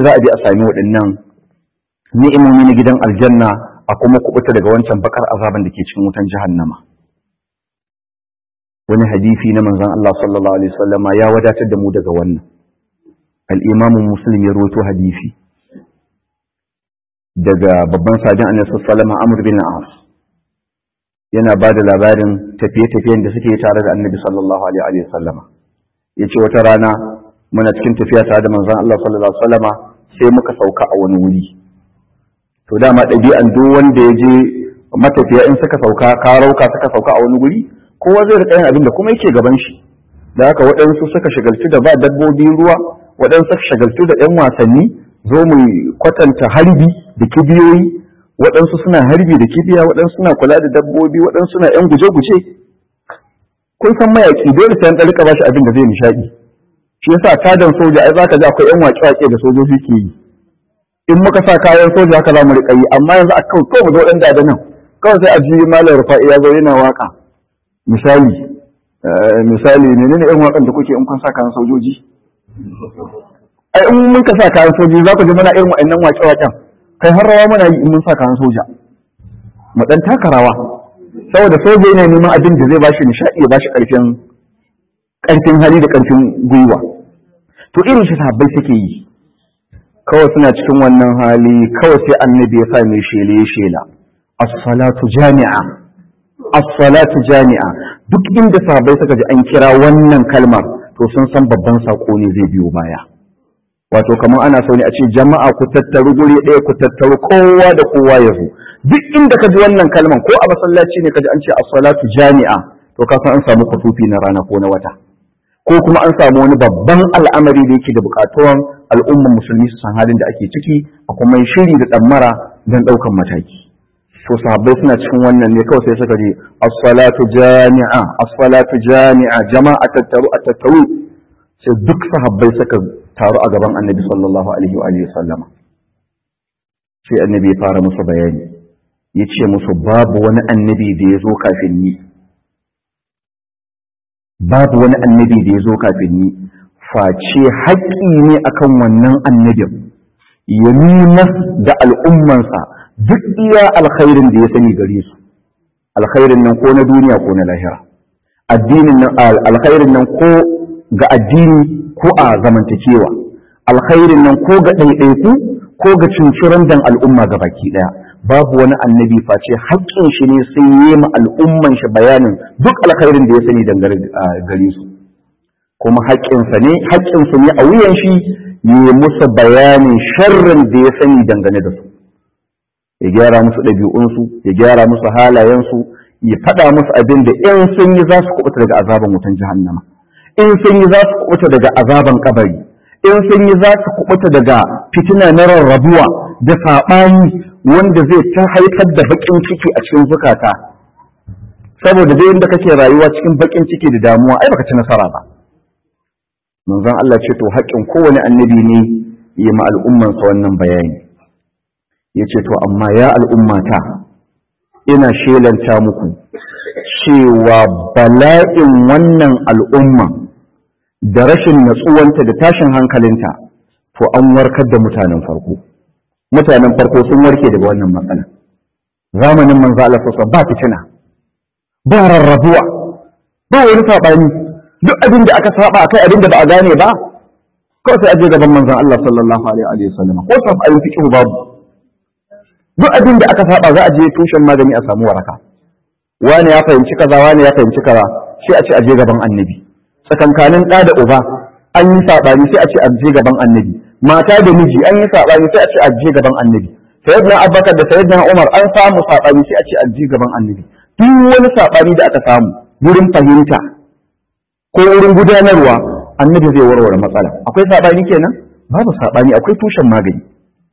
za a bi a sami waɗannan ni'imomi na gidan aljanna a kuma kubuta daga wancan bakar azaban da ke cikin wutan jahannama wani hadisi na manzon Allah sallallahu alaihi wasallama ya wadatar da mu daga wannan al-Imam Muslim ya rawaito hadisi daga babban sajin Annabi sallallahu alaihi wasallama Amr bin As yana ba da labarin tafiye-tafiyen da suke tare da Annabi sallallahu alaihi wasallama yace wata rana muna cikin tafiya tare da manzon Allah sallallahu alaihi wasallama sai muka sauka a wani wuri to dama ɗabi'an duk wanda ya je matafiya in suka sauka karauka suka sauka a wani wuri kowa zai rika yin abin da kuma yake gaban shi da haka waɗansu suka shagaltu da ba dabbobi ruwa waɗansu suka shagaltu da ɗan wasanni zo mu kwatanta harbi da kibiyoyi waɗansu suna harbi da kibiya waɗansu suna kula da dabbobi waɗansu suna ƴan guje-guje kun san mayaƙi dole sai an ɗan rika bashi abin da zai nishaɗi shi yasa tadan soja ai zaka ji akwai ƴan waƙe-waƙe da sojoji ke yi in muka sa kayan soja haka za mu riƙa yi amma yanzu a kawai mu zo ɗan da nan kawai sai a ji malam rufa'i ya zo yana waka misali misali menene irin wakan da kuke in kun sa kayan sojoji ai in mun ka sa kayan sojoji za ku ji muna irin wa'annan waƙe-waƙen kai har rawa muna yi in mun sa kayan soja mu dan taka rawa saboda soja yana neman abin da zai bashi nishaɗi ya bashi ƙarfin ƙarfin hali da ƙarfin gwiwa to irin shi sahabbai suke yi kawai suna cikin wannan hali kawai sai annabi ya sa mai shele shela as-salatu jami'a as-salatu jami'a duk inda sahabbai suka ji an kira wannan kalmar to sun san babban sako ne zai biyo baya wato kamar ana so ne a ce jama'a ku tattaru guri ɗaya ku tattaru kowa da kowa ya zo duk inda ka ji wannan kalmar ko a masallaci ne ka ji an ce as-salatu jami'a to ka san an samu kutufi na rana ko na wata ko kuma an samu wani babban al'amari da yake da buƙatuwan al'ummar musulmi su san halin da ake ciki a kuma shiri da ɗammara don ɗaukan mataki to sahabbai suna cikin wannan ne kawai sai suka je as-salatu jami'a as-salatu jami'a jama'a tattaru a tattaru sai duk sahabbai suka taru a gaban annabi sallallahu alaihi wa alihi sallama sai annabi ya fara musu bayani ya ce musu babu wani annabi da ya zo kafin ni babu wani annabi da ya zo kafin ni face haƙƙi ne akan wannan annabin ya nuna da al'ummansa duk iya alkhairin da ya sani gare su alkhairin nan ko na duniya ko na lahira addinin nan alkhairin nan ko ga addini ko a zamantakewa alkhairin nan ko ga ɗaiɗaiku ko ga cinciran dan al'umma ga baki ɗaya babu wani annabi face haƙƙin shi ne sai yi ma al'umman shi bayanin duk alkhairin da ya sani dangane gare su kuma haƙƙinsa ne haƙƙinsu ne a wuyan shi yi musu bayanin sharrin da ya sani dangane da su ya gyara musu ɗabi'unsu ya gyara musu halayensu ya faɗa musu abin da in sun yi za su kuɓuta daga azaban wutan jahannama in sun yi za su kuɓuta daga azaban kabari in sun yi za su kuɓuta daga fitina na rarrabuwa da saɓani wanda zai ta haifar da baƙin ciki a cikin zukata saboda dai inda kake rayuwa cikin baƙin ciki da damuwa ai baka ci nasara ba manzon Allah ce to haƙƙin kowane annabi ne ya ma al'ummansa wannan bayani ya ce to amma ya al'ummata ina shelanta muku cewa bala'in wannan al'umma da rashin natsuwanta da tashin hankalinta to an warkar da mutanen farko mutanen farko sun warke daga wannan matsala zamanin manzo Allah sassa ba fitina ba rarrabuwa ba wani saɓani duk abin da aka saba akai abin da ba a gane ba kawai sai aje gaban manzon Allah sallallahu alaihi wa sallam ko saɓanin fiqh babu duk abin da aka saba za a je tushen magani a samu waraka wani ya fahimci kaza wani ya fahimci kaza sai a ce a je gaban annabi tsakankanin ɗa da uba an yi saɓani sai a ce a je gaban annabi mata da miji an yi saɓani sai a ce a je gaban annabi sayyidina abubakar da sayyidina umar an samu saɓani sai a ce a je gaban annabi duk wani saɓani da aka samu wurin fahimta ko wurin gudanarwa annabi zai warware matsala akwai saɓani kenan babu saɓani akwai tushen magani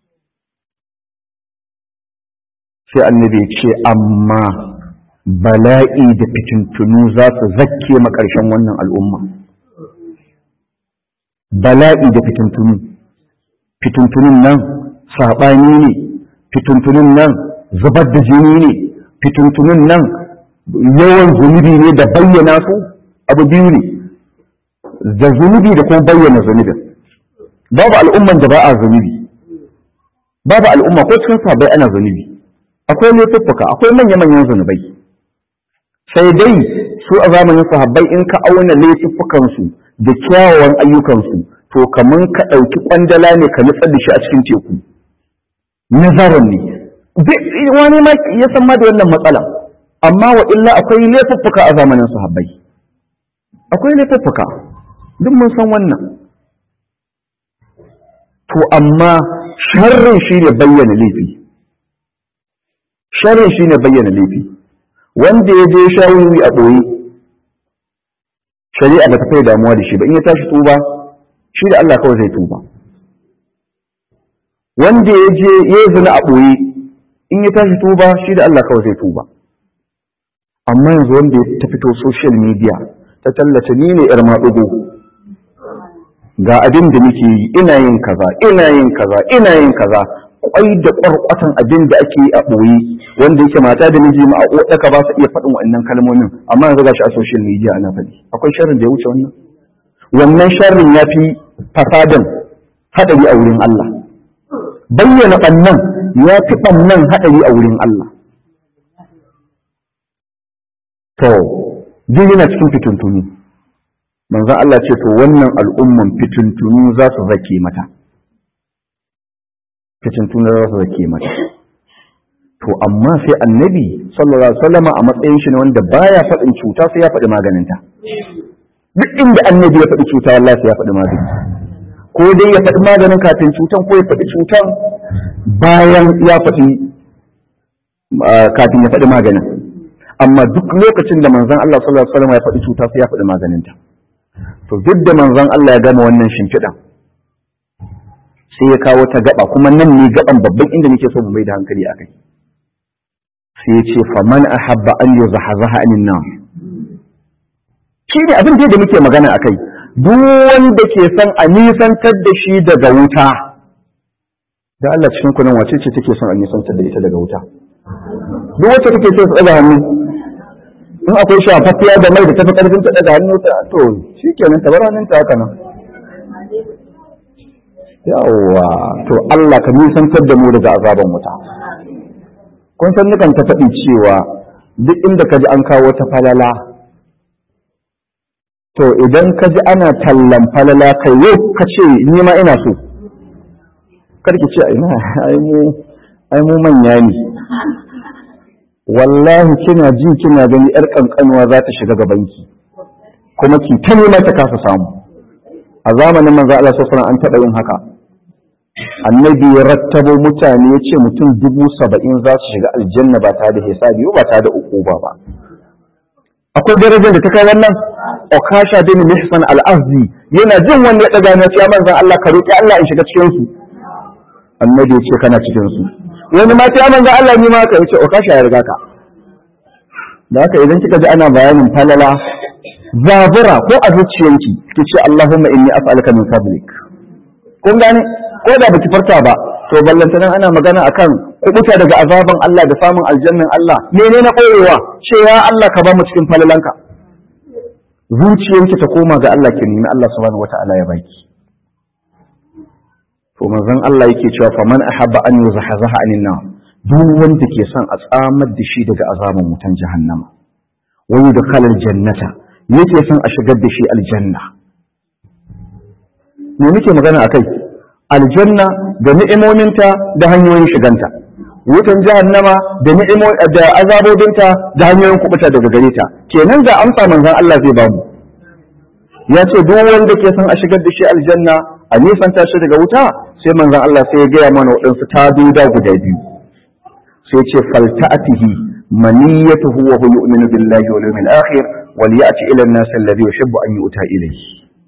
sai annabi ce amma bala'i da fitintunu za su zakke makarshen wannan al'umma bala'i da fitintunu fitintunun nan saɓani ne fitintunun nan zubar da jini ne fitintunun nan yawan zunubi ne da bayyana su abu biyu ne da zunubi da kuma bayyana zunubin babu al'umman da ba a zunubi babu al'umma ko cikin sahabbai ana zunubi akwai laifuffuka akwai manya-manyan zunubai sai dai su a zamanin sahabbai in ka auna laifuffukansu da kyawawan ayyukansu to kamar ka ɗauki ƙwandala ne ka nutsar da shi a cikin teku nazarin ne wani ma ya san ma da wannan matsala amma wa illa akwai laifuffuka a zamanin sahabbai akwai laifuffuka duk mun san wannan to amma sharrin shi ne bayyana laifi sharrin shi ne bayyana laifi wanda ya je shawuri a ɓoye shari'a ba ta kai damuwa da shi ba in ya tashi tuba shi da Allah kawai zai tuba wanda ya je ya zina a ɓoye in ya tashi tuba shi da Allah kawai zai tuba amma yanzu wanda ya ta fito social media ta tallata ni ne yar maɗugo ga abin da muke yi ina yin kaza ina yin kaza ina yin kaza kwai da kwarkwatan abin da ake yi a ɓoye wanda yake mata da miji ma a ɗaka ba su iya faɗin waɗannan kalmomin amma yanzu ga shi a social media ana faɗi akwai sharrin da ya wuce wannan wannan sharrin ya fi fasadan haɗari a wurin Allah bayyana ɓannan ya fi ɓannan haɗari a wurin Allah to duk yana cikin fitintuni manzon Allah ce to wannan al'umman fitintunu za su zake mata fitintunu za su zake mata to amma sai annabi sallallahu alaihi wasallam a matsayin shi ne wanda baya faɗin cuta sai ya faɗi maganinta duk inda annabi ya faɗi cuta wallahi sai ya faɗi magani ko dai ya faɗi maganin kafin cutan ko ya faɗi cutan bayan ya faɗi kafin ya faɗi maganin amma duk lokacin da manzon Allah sallallahu alaihi wasallam ya faɗi cuta sai ya faɗi maganinta to duk da manzon Allah ya gama wannan shimfiɗan sai ya kawo ta gaba kuma nan ne gaban babban inda nake so mu mai da hankali a kai sai ya ce faman ahabba an yuzahzaha anin nar shi ne abin da muke magana akai duk wanda ke son a nisantar da shi daga wuta da Allah cikin kunan wace ce take son a nisantar da ita daga wuta duk wacce take so su ɗaga hannu in akwai shafaffiya da mai da tafi ƙarfin ta ɗaga hannu ta to shi kenan ta bar hannun ta haka nan yawwa to Allah ka nisantar da mu daga azaban wuta kun san nukan ta faɗi cewa duk inda ka ji an kawo ta falala to idan ka ji ana tallan falala kai yau ka ce ni ma ina so karki ce ina ai mu ai mu manya ne wallahi kina ji kina gani yar kankanuwa za ta shiga gabanki kuma ki ta nema ta kasa samu a zamanin manzo Allah sallallahu alaihi an taɓa yin haka annabi ya rattabo mutane ya ce mutum dubu saba'in za su shiga aljanna ba tare da hisabi ba tare da ukuba ba akwai darajar da ta kai wannan okasha bin mihsan al-azdi yana jin wanda ya daga na ce manzon Allah ka roki Allah in shiga cikin su annabi ya ce kana cikin su wani ma ta manzon Allah ni ma ka yace okasha ya riga ka da haka idan kika ji ana bayanin falala zabura ko a zuciyanki ki ce Allahumma inni as'aluka min fadlik kun gane ko da baki farka ba to ballantanan ana magana akan kubuta daga azaban Allah da samun aljannan Allah menene na koyewa ce ya Allah ka ba mu cikin falalanka zuciyanki ta koma ga Allah ki nemi Allah subhanahu wataala ya baki to manzon Allah yake cewa faman ahabba an yuzahzaha anin nar duk wanda ke son a tsamar da shi daga azaban wutan jahannama wa yudkhalal jannata yake son a shigar da shi aljanna me muke magana akai aljanna da ni'imominta da hanyoyin shiganta wutan jahannama da ni'imo da azabobinta da hanyoyin kubuta daga gare ta kenan ga amsa manzon Allah zai bamu ya ce duk wanda ke son a shigar da shi aljanna a nisanta shi daga wuta sai manzon Allah sai ya gaya mana waɗansu taduda guda biyu sai ce falta'atihi maniyatuhu wa huwa yu'minu billahi wal yawmil akhir wal ya'ti ila an-nas alladhi yuhibbu an yu'ta ilayhi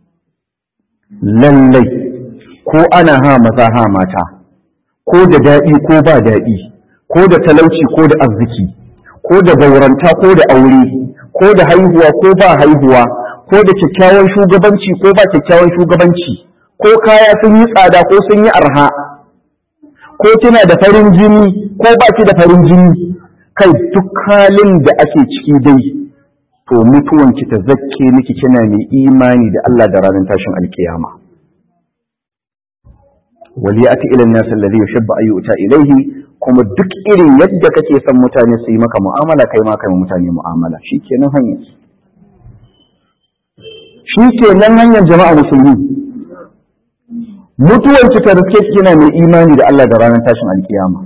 lallai ko ana ha maza ha mata ko da daɗi ko ba daɗi ko da talauci ko da arziki ko da gauranta ko da aure ko da haihuwa ko ba haihuwa ko da kyakkyawan shugabanci ko ba kyakkyawan shugabanci ko kaya sun yi tsada ko sun yi arha ko kina da farin jini ko ba ki da farin jini kai duk halin da ake ciki dai to mutuwanki ta zakke miki kina mai imani da Allah da ranar tashin alkiyama waliyati ila an-nas alladhi yuhibbu an yu'ta ilayhi kuma duk irin yadda kake son mutane su yi maka mu'amala kai ma kai mutane mu'amala shikenan hanyar shikenan hanyar jama'a musulmi mutuwar ki ta riske kina mai imani da Allah da ranar tashin alkiyama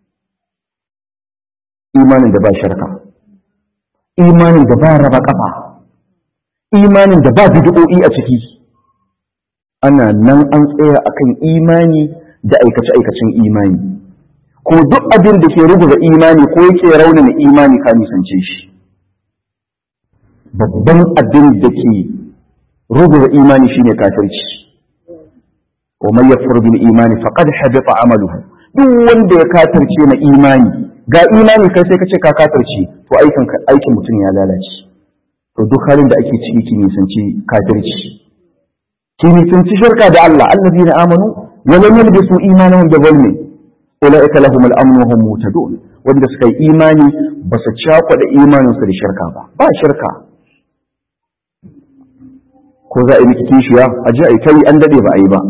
imanin da ba shirka imanin da ba raba kafa imanin da ba bid'o'i a ciki ana nan an tsaya akan imani da aikace-aikacen imani ko duk abin da ke rubuta imani ko yake raunana imani ka nisance shi babban abin da ke rubuta imani shine kafirci wa man yakfur bil imani faqad habita amaluhu duk wanda ya kafirce na imani ga imani kai sai kace ka kafirce to aikin aikin mutum ya lalace to duk halin da ake ciki ki nisanci kafirci ki nisanci shirka da Allah allazina amanu wa lam yalbisu imanahum bi dhulmin ulaika lahum al-amn wa hum muhtadun wanda suka yi imani ba su cakwada imanin su da shirka ba ba shirka ko za a yi miki kishiya a ji a yi kai an dade ba a yi ba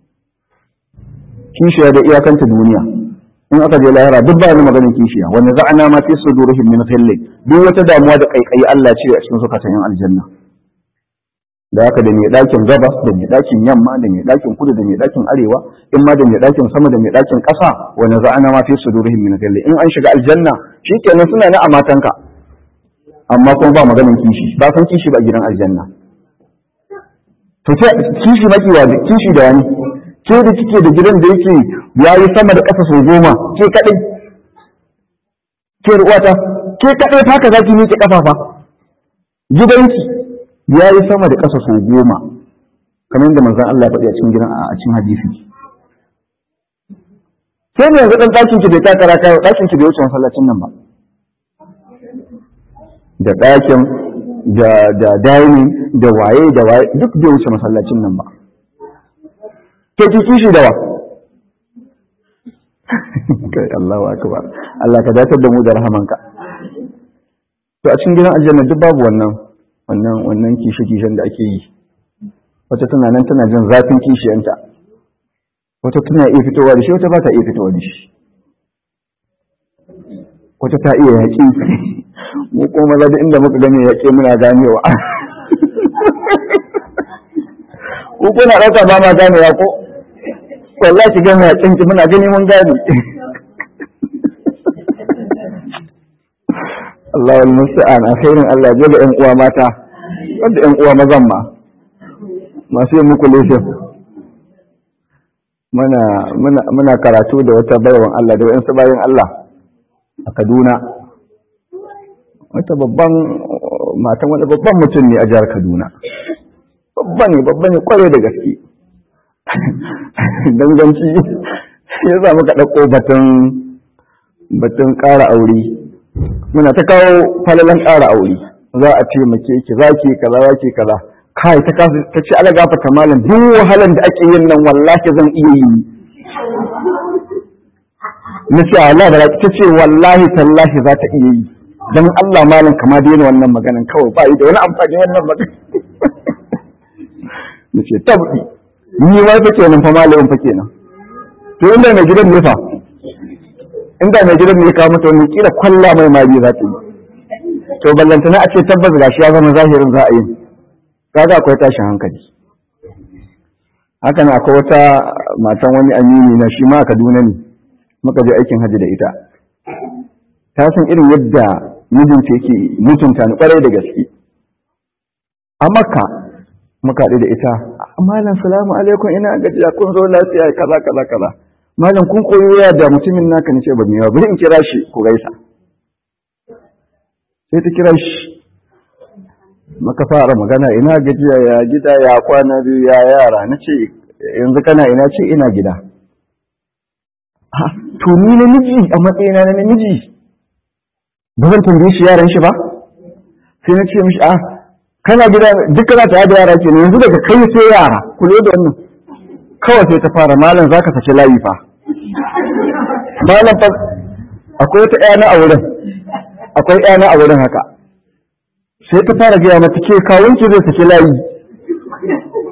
kishiya da iyakanta duniya in aka je lahira duk ba ni maganin kishiya wanda za a nama fi sudurihim min khilli duk wata damuwa da kaikayi Allah ce a cikin zukatan yan aljanna da haka da mai dakin gabas da mai dakin yamma da mai dakin kudu da mai dakin arewa in ma da mai dakin sama da mai dakin ƙasa wanda za a nama fi sudurihim min khilli in an shiga aljanna shikenan suna na a matanka amma kuma ba maganin kishi ba san kishi ba gidan aljanna to kishi maki wa kishi da wani ke da kike da gidan da yake ya yi sama da ƙasa sau goma ke kaɗai ke ruwata ke kaɗai ta ka zaki miƙe ƙafafa gidanki ya yi sama da ƙasa sau goma kamar yadda manzan Allah faɗi a cikin gidan a cikin hadisi sai ne yanzu ɗan ɗakin ki bai takara kayo ɗakin ki bai wuce masallacin nan ba da ɗakin da da dining da waye da waye duk bai wuce masallacin nan ba ke ki kishi da wa kai Allahu akbar Allah ka dace da mu da rahamanka to a cikin gidan aljanna duk babu wannan wannan wannan kishi kishin da ake yi wata tana nan tana jin zafin kishiyanta wata tana iya fitowa da shi wata ba ta iya fitowa da shi wata ta iya yaƙi mu kuma maza da inda muka gane yaƙe muna ganewa ko kuna ɗauka ba ma ganewa ko wallahi ki gane yaƙin ki muna gani mun gane Allah wal musta'an akhirin Allah ya ga ƴan uwa mata wanda ƴan uwa mazan ma masu yin muku leshin muna muna muna karatu da wata bayawan Allah da wayansu bayan Allah a Kaduna wata babban matan wani babban mutum ne a jihar Kaduna babba ne babba ne kwarai da gaske danganci ya sa muka ɗauko batun batun ƙara aure muna ta kawo falalan ƙara aure za a ce make ki za ki kaza za ki kaza kai ta kasu ta ce ala gafata malam duk wahalan da ake yin nan wallahi zan iya yi na ce Allah da ta ce wallahi tallahi za ta iya yi don Allah malam kama daina wannan maganan kawai ba yi da wani amfani wannan maganan na ce tabbi ni ma fa kenan fa malamin fa kenan to inda mai gidan ne fa inda mai gidan ne kawo mata wani kila kwalla mai mari za ta yi to ballantana a ce tabbas gashi ya zama zahirin za a yi kaga akwai tashin hankali haka na akwai wata matan wani amini na shi ma a Kaduna ne muka je aikin hajji da ita ta san irin yadda mijinta yake mutunta ni kwarai da gaske a makka muka haɗu da ita malam salamu alaikum ina gajiya kun zo lafiya kaza kaza kaza malam kun koyi ya da mutumin naka nace ba mai bari in kira shi ku gaisa sai ta kira shi maka fara magana ina gajiya ya gida ya kwana biyu ya yara nace yanzu kana ina ce ina gida to ni namiji a matsayina na namiji ba zan tambaye shi yaran shi ba sai na ce mishi a kana gida duk kana tare da yara ke yanzu daga kai sai yara ku da wannan kawai sai ta fara malam zaka saki layi fa malam fa akwai wata ƴana a wurin akwai ƴana a wurin haka sai ta fara gaya mata ke kawun ki zai saki layi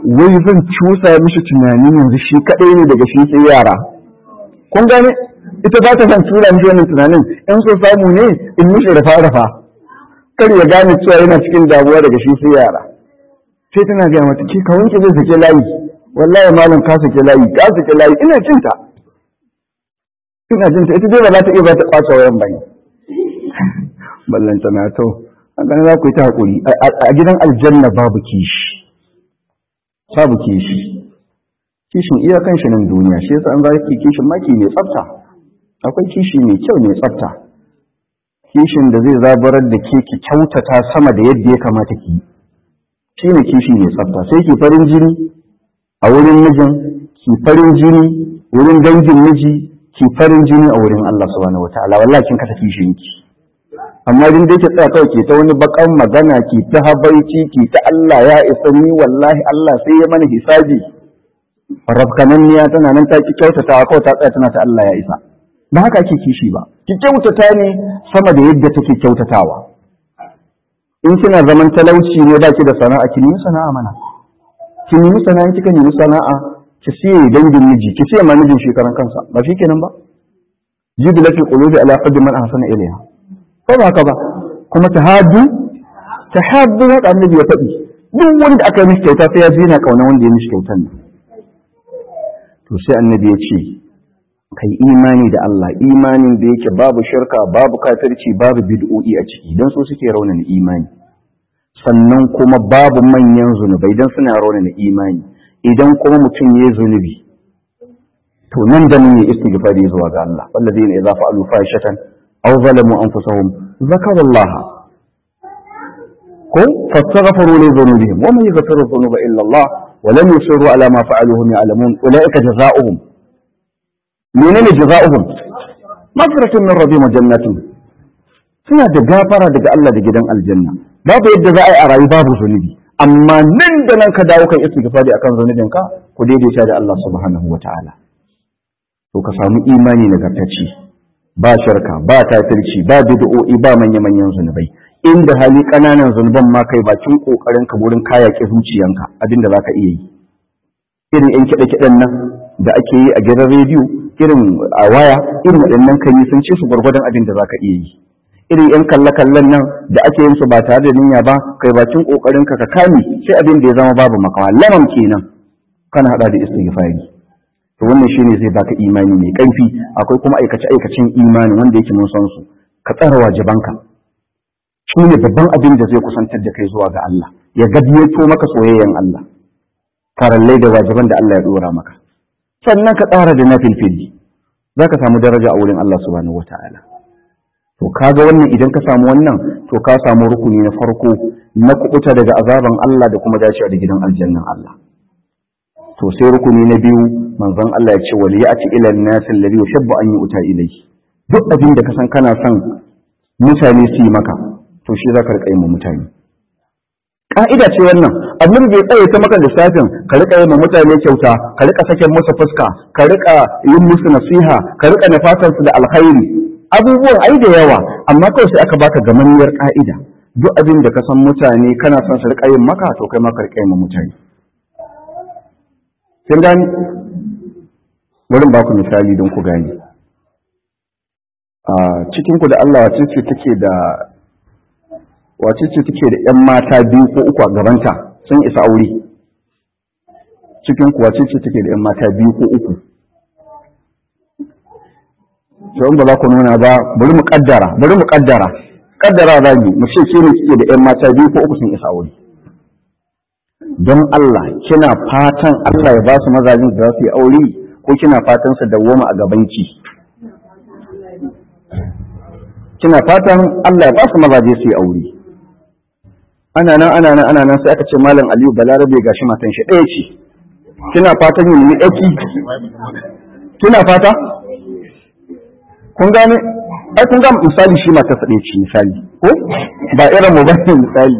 wai zan cusa mishi tunani yanzu shi kaɗai ne daga shi sai yara kun gane ita ba ta san tura mishi wannan tunanin in so samu ne in mishi rafa rafa kar ya gane cewa yana cikin damuwa daga shi sai yara sai tana gaya mata ke kawai ki zai sake layi wallahi malam ka sake layi ka sake layi ina jin ta ina jin ta ita dai ba za ta iya ba ta kwace wayan bane ballanta na to haka za ku yi ta hakuri a gidan aljanna babu kishi babu kishi kishin iyakan shi nan duniya shi yasa an za ki kishin maki mai tsafta akwai kishi mai kyau mai tsafta kishin da zai zabarar da ke ki kyautata sama da yadda ya kamata ki shi ne kishi mai tsafta sai ki farin jini a wurin mijin ki farin jini wurin dangin miji ki farin jini a wurin Allah subhanahu wataala wallahi kin kasa kishin ki amma din da yake tsaya kawai ke ta wani bakan magana ki ta habaici ki ta Allah ya isa ni wallahi Allah sai ya mana hisabi rafkananniya tana nan ta ki kyautata kawai ta tsaya tana ta Allah ya isa ba haka ake kishi ba ki kyautata ne sama da yadda take kyautatawa in kina zaman talauci ne baki da sana'a ki nemi sana'a mana ki nemi sana'a kika nemi sana'a ki siye dangin miji ki siye ma mijin shekaran kansa ba shi kenan ba jibilatul qulubi ala qadri man ahsana ilayha ko ba haka ba kuma tahaddu tahaddu haka annabi ya faɗi duk wanda aka yi mishi kyauta sai ya ji na kauna wanda ya mishi kyautan nan to sai annabi ya ce kai imani da Allah imanin da yake babu shirka babu kafirci babu bid'o'i a ciki dan so suke raunana imani sannan kuma babu manyan zunubai dan suna raunana imani idan kuma mutum ya zunubi to nan da nan ya istighfari zuwa ga Allah wallazina idza fa'alu fahishatan aw zalamu anfusahum zakaru Allah ko fastaghfiru li dhunubihim wa man yaghfiru dhunuba illa Allah wa lam yusiru ala ma fa'alu hum ya'lamun ulaika jazaohum menene jaza'uhum maghfiratun min rabbihim wa jannatun suna da gafara daga Allah da gidan aljanna babu yadda za a yi a rayu babu zunubi amma nan da nan ka dawo kan istighfari akan zunubin ka ku daidaita da Allah subhanahu wa ta'ala to ka samu imani nagartacce ba shirka ba kafirci ba bid'o'i ba manya manyan zunubai inda hali kananan zunuban ma kai bakin kokarin ka wurin kayake zuciyanka abinda zaka iya yi irin yan kiɗe-kiɗen nan da ake yi a gidan rediyo irin a waya irin waɗannan kan yi sun ce su gwargwadon abin da za ka iya yi irin yan kalle-kallen nan da ake yin su ba tare da niyya ba kai bakin kokarin ka ka kame sai abin da ya zama babu makawa lamam kenan kana hada da istighfari to wannan shine zai baka imani mai kaifi akwai kuma aikace aikacen imani wanda yake mun san su ka tsara wajibanka shine babban abin da zai kusantar da kai zuwa ga Allah ya gadiyato maka soyayyen Allah farallai da wajiban da Allah ya dora maka sannan ka tsara da na filfili za ka samu daraja a wurin Allah subhanahu wata'ala to kaga wannan idan ka samu wannan to ka samu rukuni na farko na kubuta daga azaban Allah da kuma dacewa da gidan aljannan Allah to sai rukuni na biyu manzon Allah ya ce wali ya'ti ila an-nas alladhi yuhibbu an yu'ta ilayhi duk abin da ka san kana son mutane su yi maka to shi za ka rika yin mutane ka'ida ce wannan annabi bai tsaye ta maka lissafin ka rika yin mutane kyauta ka rika saken musu fuska ka rika yin musu nasiha ka rika nafatan su da alkhairi abubuwan ai da yawa amma kawai sai aka baka gamammiyar ka'ida duk abin da ka san mutane kana son su rika yin maka to kai ma ka rika yin mutane kin gani bari ba ku misali don ku gani a cikin ku da Allah wace ce take da wace ce take da ‘yan mata biyu ko uku a gabanta sun isa aure cikin kuwa ce ce take da ‘yan mata biyu ko uku sai ba za ku nuna ba bari mu kaddara bari mu kaddara kaddara za mu mu ce ke ne kike da ‘yan mata biyu ko uku sun isa aure don Allah kina fatan Allah ya ba su mazajin da za su yi aure ko kina fatan su dawwama a gabanki kina fatan Allah ya ba su mazaje su yi aure ana nan ana nan ana nan sai aka ce malam aliyu balarabe gashi matan shi ɗaya ce kina fatan yin ni ɗaki kina fata kun gane ai kun ga misali shi mata sa ɗaya ce misali ko ba irin mu bane misali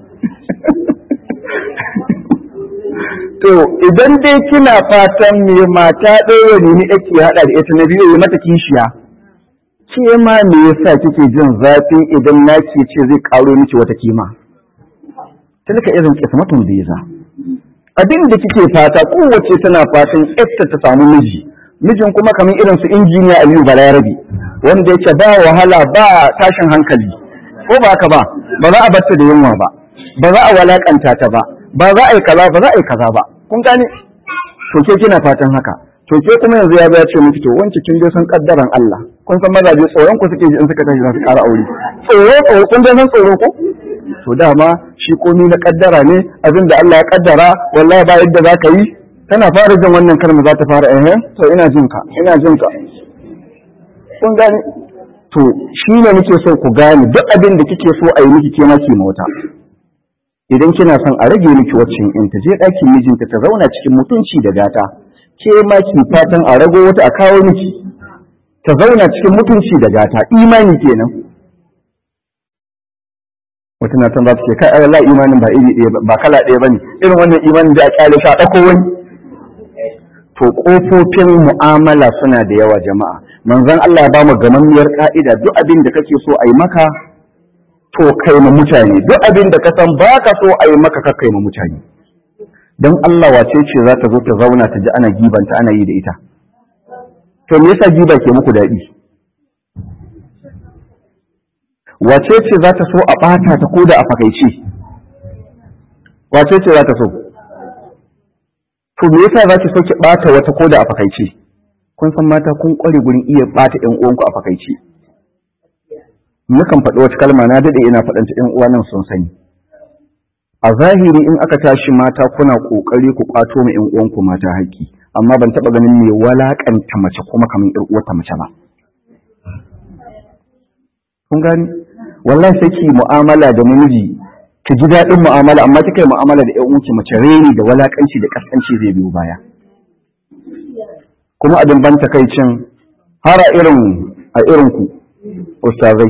to idan dai kina fatan me mata ɗaya ne ni ɗaki ya haɗa da ita na biyu ya mata kishiya ke ma me yasa kike jin zafin idan naki ce zai ƙaro miki wata kima tilka irin kismatun biza abin da kike fata kowace tana fatan esta ta samu miji mijin kuma kamar irin su injiniya Aliyu Balarabi wanda yake ba wahala ba tashin hankali ko ba haka ba ba za a batta da yunwa ba ba za a walakanta ta ba ba za a yi kaza ba za a yi kaza ba kun gane to ke kina fatan haka to ke kuma yanzu ya ya ce miki to wance kin dai san kaddaran Allah kun san mazaje tsoron ku suke ji in suka tashi za su ƙara aure tsoro tsoro kun dai san tsoro ko to dama shi komi na kaddara ne abin da Allah ya kaddara wallahi ba yadda za ka yi tana fara jin wannan kalma za ta fara eh to ina jin ka ina jin ka kun gane to shi ne muke so ku gane duk abin da kike so a yi miki ke maki mota idan kina son a rage miki waccan in ta je ɗakin mijinta ta zauna cikin mutunci da gata ke ma ki fatan a rago wata a kawo miki ta zauna cikin mutunci da gata imani kenan wata na san za ta ce kai wallahi imanin ba iri ɗaya ba kala ɗaya bane irin wannan imanin da a kyale shi a ɗauko wani to kofofin mu'amala suna da yawa jama'a manzon Allah ya ba mu gamammiyar ka'ida duk abin da kake so a yi maka to kai ma mutane duk abin da ka san ba ka so a yi maka ka kai ma mutane don Allah wace ce za ta zo ta zauna ta ji ana gibanta ana yi da ita to me yasa giba ke muku daɗi wace ce za ta so a ɓata ta koda a fakaice wace ce za ta so to me yasa za ki so ki ɓata wata koda a fakaice kun san mata kun ƙware gurin iya ɓata ƴan uwanku a fakaice mukan faɗi wata kalma na daɗe ina faɗanta ƴan uwa nan sun sani a zahiri in aka tashi mata kuna ƙoƙari ku ƙwato ma ƴan uwanku mata haƙƙi amma ban taɓa ganin mai walaƙanta mace kuma kamar ƴar uwarta mace ba kun gani wallahi sai ki mu'amala da namiji ki ji daɗin mu'amala amma kika yi mu'amala da ƴan uwanki mace reni da walaƙanci da ƙasƙanci zai biyo baya kuma abin ban takaicin har a irin a irin ku ustazai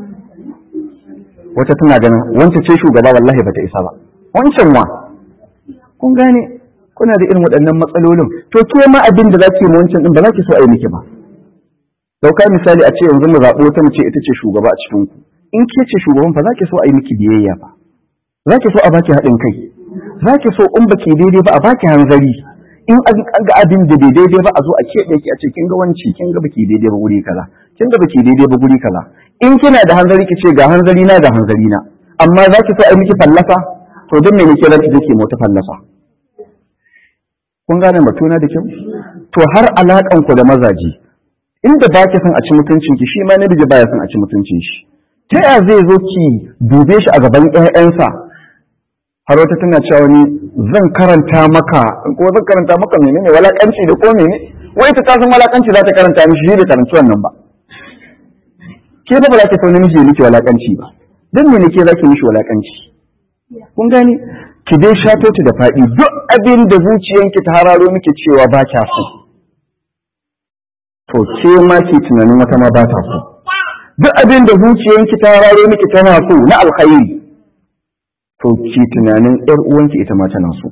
wata tana ganin wancan ce shugaba wallahi bata isa ba wancan wa kun gane kuna da irin waɗannan matsalolin to ke ma abin da zaki yi wancan din ba za ki so a yi miki ba dauka misali a ce yanzu mu zaɓo wata mace ita ce shugaba a cikin ku in ke ce shugaban fa za ki so a yi miki biyayya ba za ki so a baki haɗin kai za ki so in baki daidai ba a baki hanzari in an ga abin da bai daidai ba a zo a keɓe ki a ce kin ga wanci kin ga baki daidai ba guri kaza kin ga baki daidai ba guri kaza in kina da hanzari ki ce ga hanzari na ga hanzari na amma za ki so a yi miki fallasa to don me nake zaki je ki mota fallasa kun gane batuna da kyau to har alakan ku da mazaji inda ba ki son a ci mutuncin ki shi ma namiji baya son a ci mutuncin shi ta ya zai zo ki dube shi a gaban ƴaƴansa har wata tana cewa ni zan karanta maka ko zan karanta maka menene walakanci da ko menene wai ta san walakanci za ta karanta mishi shi da karanci wannan ba ke ba ba za ki sau namiji ya miki walakanci ba don me ne ke za ki mishi walakanci kun gani ki dai shato ta da faɗi duk abin da zuciyanki ta hararo miki cewa ba kya so to ke ma ki tunanin wata ma ba ta so duk abin da zuciyanki ta hararo miki tana so na alkhairi to ki tunanin ƴar uwanki ita ma tana so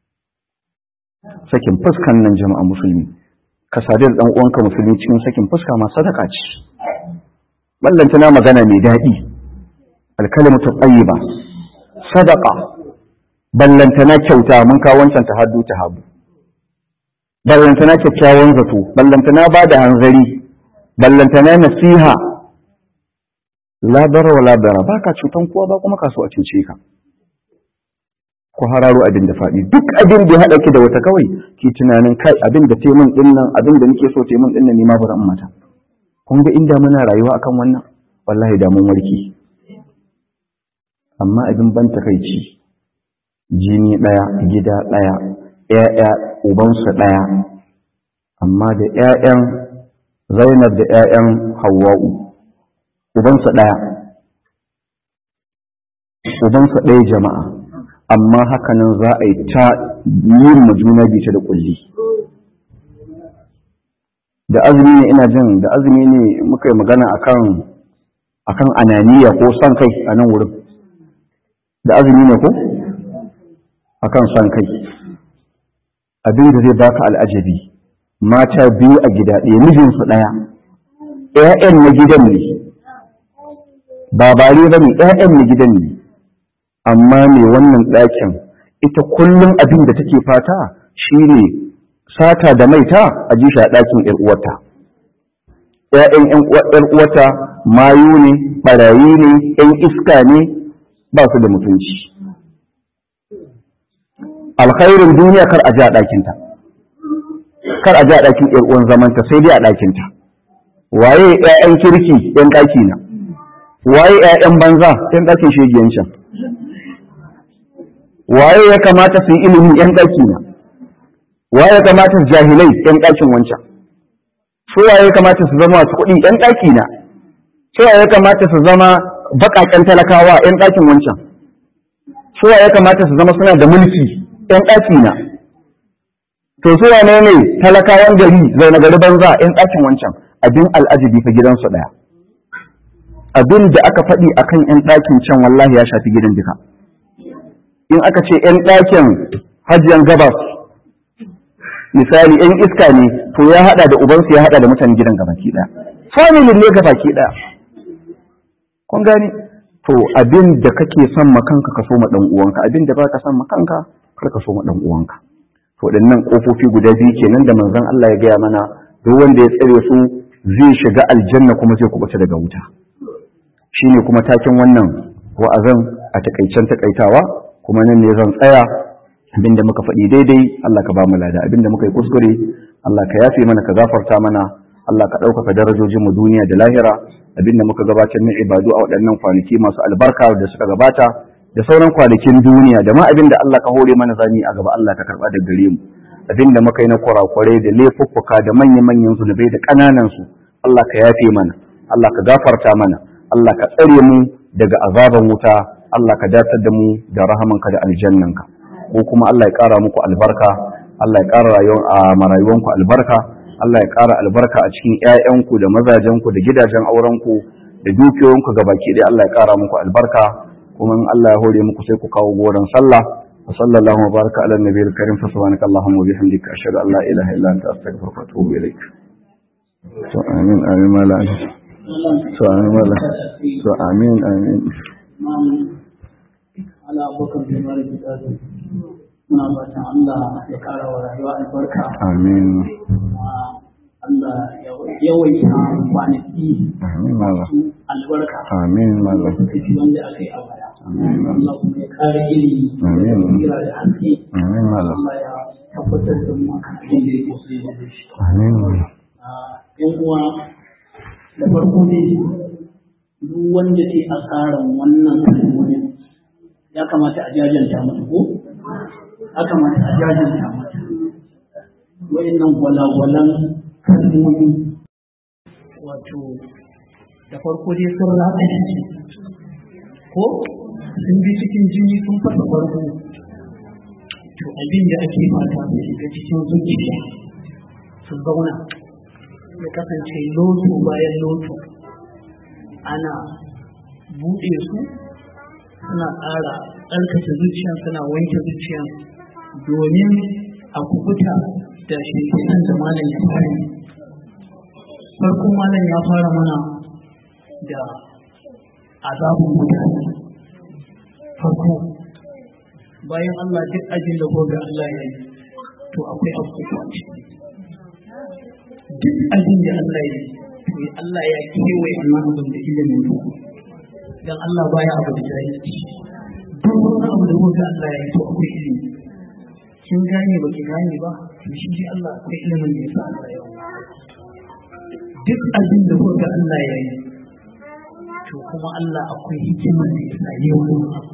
sakin fuskan nan jama'a musulmi ka sadu da dan uwanka musulmi cikin sakin fuska ma sadaka ce ballanta na magana mai daɗi alkalimatu tayyiba sadaqa ballanta na kyauta mun ka wancan ta haddu ta habu ballanta na kyakkyawan zato ballanta na bada hanzari ballanta na nasiha la dara wala dara baka cutan kowa ba kuma kaso a cuce ka ku hararo abin da faɗi duk abin da ya haɗa ki da wata kawai ki tunanin kai abin da taimun ɗin nan abin da nake so taimun ɗin nan ni ma ba zan mata kun ga inda muna rayuwa akan wannan wallahi da mun warke amma abin ban takaici jini ɗaya gida ɗaya ƴaƴa ubansu ɗaya amma da ƴaƴan Zainab da ƴaƴan Hawwa'u ubansu ɗaya ubansu ɗaya jama'a amma hakanan za a yi ta yin ma juna bita da kulli da azumi ne ina jin da azumi ne muka yi magana akan akan ananiya ko son kai a nan wurin da azumi ne ko akan son kai abin da zai baka al'ajabi mata biyu a gida ɗaya mijinsu ɗaya ‘ya'yan na gidan ne ba bare ba ne ‘ya'yan na gidan ne amma mai wannan ɗakin ita kullum abin da take fata shine sata da maita a ji shi a ɗakin ‘yar uwarta ‘ya'yan ‘yar uwarta mayu ne ɓarayi ne ‘yan iska ne ba su da mutunci alkhairin duniya kar a ji a ɗakinta kar a ji a ɗakin ‘yar uwan zamanta sai dai a ɗakinta waye ‘ya'yan kirki ‘yan ɗaki na waye ‘ya'yan banza ‘yan ɗakin shegiyancin waye ya kamata su yi ilimin ‘yan ɗaki na waye ya kamata su jahilai ‘yan ɗakin wancan su waye ya kamata su zama masu kuɗi ‘yan ɗaki na su waye ya kamata su zama baƙaƙen talakawa ‘yan ɗakin wancan su waye ya kamata su zama suna da mulki ‘yan ɗaki na to su wane ne talakawan gari zaune gari banza ‘yan ɗakin wancan abin al'ajabi fa gidansu ɗaya abin da aka faɗi akan ‘yan ɗakin can wallahi ya shafi gidan duka in aka ce ‘yan ɗakin hajiyan gabas misali ‘yan iska ne to ya haɗa da ubansu ya haɗa da mutanen gidan gabaki ɗaya familin ne gabaki ɗaya kun gani to abin da kake son makanka ka so ma ɗan uwanka abin da baka son makanka kar ka so ma ɗan uwanka to waɗannan ƙofofi guda biyu kenan da manzon Allah ya gaya mana duk wanda ya tsare su zai shiga aljanna kuma zai kubuta daga wuta shine kuma taken wannan wa'azan a takaicen takaitawa kuma nan ne zan tsaya abinda muka faɗi daidai Allah ka ba mu lada abinda muka yi kuskure Allah ka yafe mana ka gafarta mana Allah ka ɗaukaka darajojin mu duniya da lahira abinda muka gabatar na ibadu a waɗannan kwanaki masu albarka da suka gabata da sauran kwanakin duniya da ma abinda Allah ka hore mana zani a gaba Allah ka karɓa da gare mu abinda muka yi na kurakurai da laifuffuka da manya-manyan zunubai da ƙananan su Allah ka yafe mana Allah ka gafarta mana Allah ka tsare mu daga azaban wuta Allah ka datar da mu da rahamanka da aljannanka ko kuma Allah ya ƙara muku albarka Allah ya ƙara rayuwar a marayuwanku albarka Allah ya ƙara albarka a cikin ƴaƴanku da mazajenku da gidajen aurenku da dukiyoyinku gabaki ɗaya Allah ya ƙara muku albarka kuma in Allah ya hore muku sai ku kawo goron sallah wa sallallahu wa baraka ala nabiyil karim fa subhanaka allahumma wa bihamdika ashhadu an la ilaha illa anta astaghfiruka wa atubu ilaik to amin amin mala to amin mala to amin amin ala abokan da mara gida muna fatan Allah ya kara wa rayuwa albarka amin Allah ya yawaita kwanaki amin mala albarka amin mala kashi wanda aka yi a baya amin Allah kuma ya kare ilimi Amin. da tsira da haske amin mala Allah ya tabbatar da mu akan abin da ya so ya da shi amin mala yan uwa da farko ne duk wanda ke asaran wannan kalmomin ya kamata a jajanta mata ko ya kamata a jajanta mata wa'annan gwalagwalan kalmomi wato da farko dai sun ratsa shi ko sun bi cikin jini sun fasa farko to abin da ake fata su shiga cikin zuciya su zauna ya kasance loto bayan loto ana buɗe su suna ƙara tsarkake zuciyan suna wanke zuciyan domin a kubuta da shekinan da malam ya fara farko malam ya fara mana da azabun mutane farko bayan Allah duk ajin da gobe Allah ya yi to akwai abubuwa ciki duk abin da Allah ya yi to Allah ya kewaye wannan abin da ilimin ku dan Allah baya abu da jahilci duk wani abu da kuka Allah ya yi to akwai ilimi kin gane ba ki gane ba to shi dai Allah akwai ilimin da yasa Allah ya yi duk abin da kuka Allah ya yi to kuma Allah akwai hikima da yasa ya yi wannan abu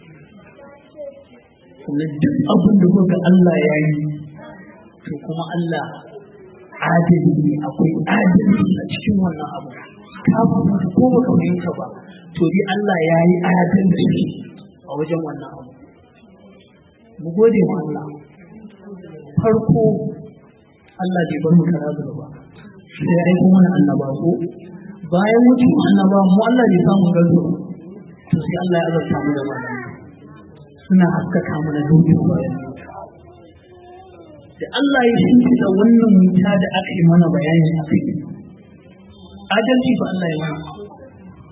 sannan duk abin da kuka Allah ya yi to kuma Allah adali ne akwai adalci a cikin wannan abu ka fahimta ko baka fahimta ba to dai Allah ya yi adalci a wajen wannan abu mu gode wa Allah farko Allah bai bar mu kara zuba ba sai ya aiko mana annaba ko bayan mutum annaba mu Allah bai samu gazo to sai Allah ya azurta mu da malamai suna haskaka mana dukkan bayan mutuwa da Allah ya shimfiɗa wannan wuta da aka yi mana bayani a kai adalci ba Allah ya mana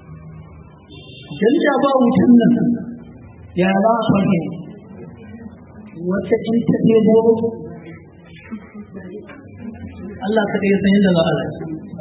dan da ba wutan nan ya za a farke wata in ta ɗebo Allah kaɗai ya san yadda za a rayu